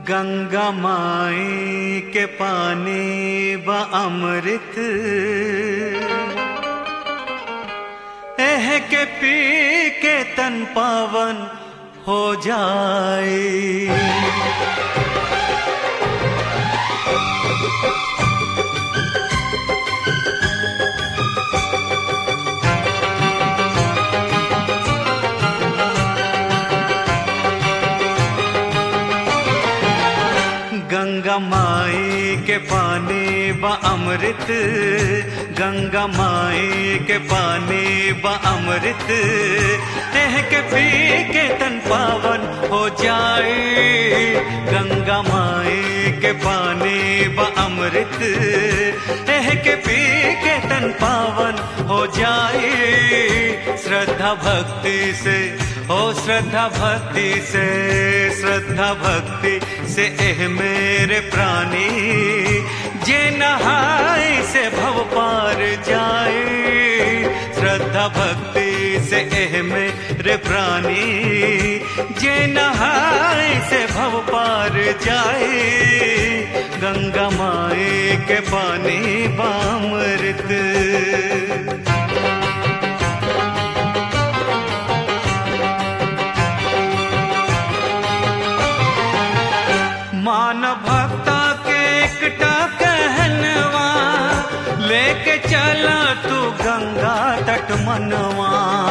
गंगा माई के पानी व अमृत एह के पी के तन पावन हो जाए गंगा माई के पानी व अमृत गंगा माई के पानी व अमृत एह के पी के तन पावन हो जाए गंगा माई के पानी व अमृत एह के पी के तन पावन हो जाए श्रद्धा भक्ति से ओ श्रद्धा भक्ति से श्रद्धा भक्ति से एह मेरे प्राणी जे नहाए से भव पार जाए श्रद्धा भक्ति से एह मेरे प्राणी जे नहाए से भव पार जाए गंगा माए के पानी बामृत मान भक्ता के एकटा कहनवा लेके चला तू गंगा तट मनवा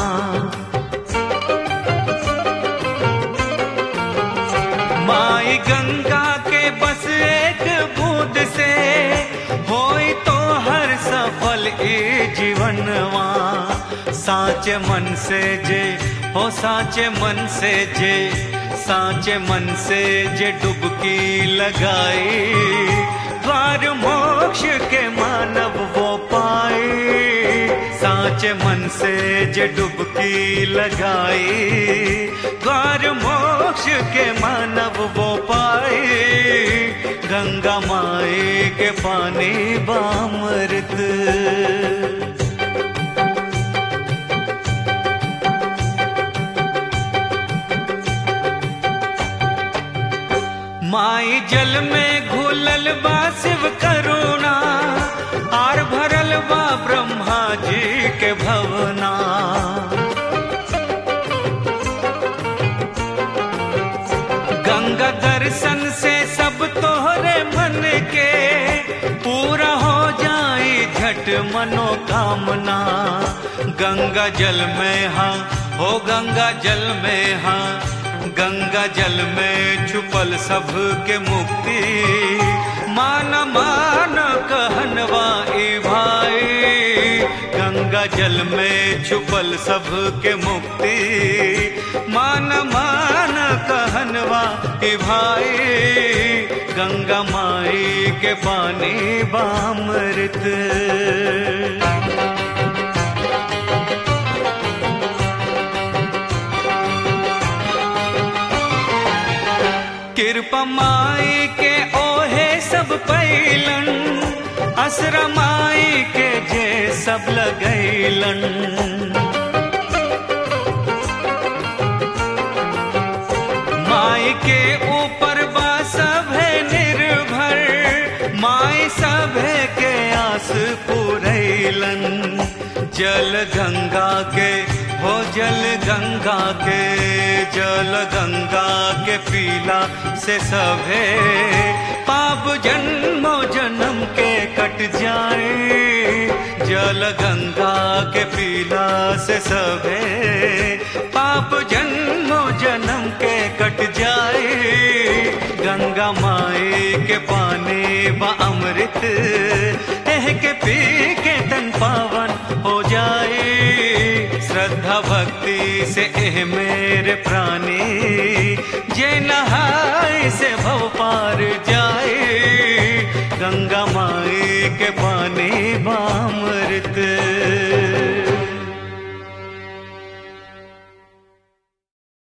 माई गंगा के बस एक बूंद से होई तो हर सफल ए जीवनवा साचे मन से जे हो साचे मन से जे साचे मन से जे डुबकी लगाए द्वार मोक्ष के मानव वो पाए साचे मन से जे डुबकी लगाए द्वार मोक्ष के मानव वो पाए गंगा माए के पानी बामृत माई जल में घुलल बा शिव करुणा आर भरल बा ब्रह्मा जी के भवना गंगा दर्शन से सब तोहरे मन के पूरा हो जाए झट मनोकामना गंगा जल में हाँ हो गंगा जल में हाँ गंगा जल में छुपल सब के मुक्ति मान मान कहनवा ए भाई गंगा जल में छुपल सब के मुक्ति मान मान कहनवा ए भाई गंगा माई के पानी बामृत कृपा माई के ओहे सब पैलन असरा माई के जे सब लगैलन माई के ऊपर बा सभे निर्भर माई सभे के आस पुरैलन जल गंगा के हो जल गंगा के जल गंगा के पीला से सभे पाप जन्मो जन्म के कट जाए जल गंगा के पीला से सभे पाप जन्मो जन्म के कट जाए गंगा माई के पानी व अमृत एह के पी के तन पावन हो जाए श्रद्धा भक्ति से एह मेरे प्राणी जे नहाए से